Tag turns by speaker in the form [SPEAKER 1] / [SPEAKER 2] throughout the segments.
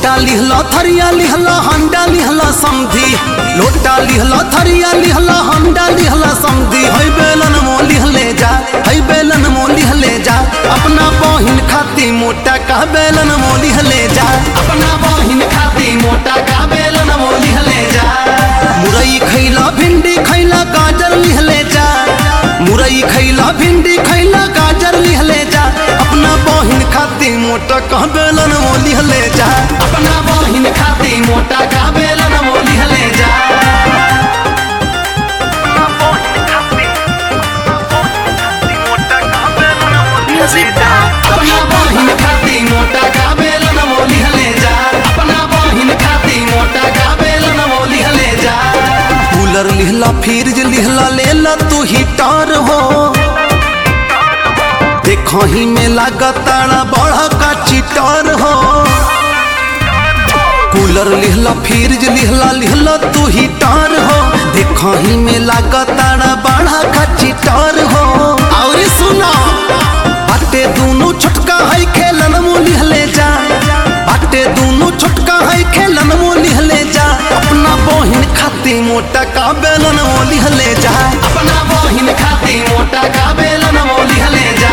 [SPEAKER 1] लोटा लिहला थरिया लिहला हंडा लिहला समधी लोटा लिहला थरिया लिहला हंडा लिहला समधी है बेलन मो लिहले जा है बेलन मो लिहले जा अपना बहिन खाती मोटा का बेलन मो लिहले जा अपना बहिन खाती मोटा का बेलन मो लिहले जा मुरई खैला भिंडी खैला गाजर लिहले जा मुरई खैला भिंडी खैला गाजर लिहले जा अपना बहिन खाती मोटा का बेलन मो लिहले जा अपना बहिन खाती मोटा का बेलन मो लिहले जा
[SPEAKER 2] Music Box.
[SPEAKER 1] अपना बहिन खाती मोटा का बेलन मो लिहले जा अपना बहिन खाती मोटा का बेलन मो लिहले जा कूलर लिहला फ्रिज लिहला लेला तू हीटर हो देखो ही में लागताड़ा बड़ा का चिटर हो कूलर लिहला फ्रिज लिहला लिहला तू हीटर हो देखो ही में लागताड़ा बड़ा का चिटर हो और सुना बाटे दोनों छोटका है खेलन मो लिहले जा बाटे दोनों छोटका है खेलन मो लिहले जा अपना बहिन खाती मोटा का बेलन मो लिहले जा अपना बहिन खाती मोटा का बेलन मो लिहले जा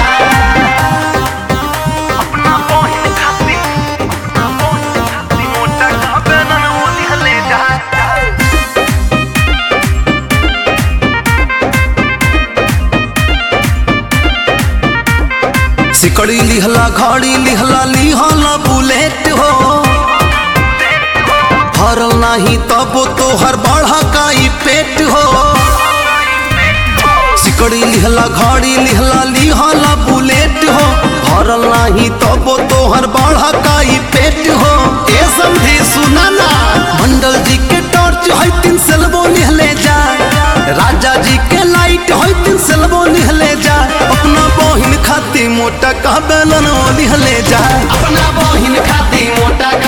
[SPEAKER 1] सिकड़ी लिहला घड़ी लिहला लिहला बुलेट हो हरल नहीं तब तो हर बढ़ा का ई पेट हो सिकड़ी लिहला घड़ी लिहला लिहला बुलेट हो हरल नहीं तब तो हर बढ़ा का ई पेट हो ए समझी सुना ना मंडल जी के टॉर्च है तीन सेलबो लिहले जा राजा जी के लाइट है तीन सेलबो लिहले जा अपना बहिन खाती मोटा का बेलन लिहले जा अपना बहिन खाती मोटा का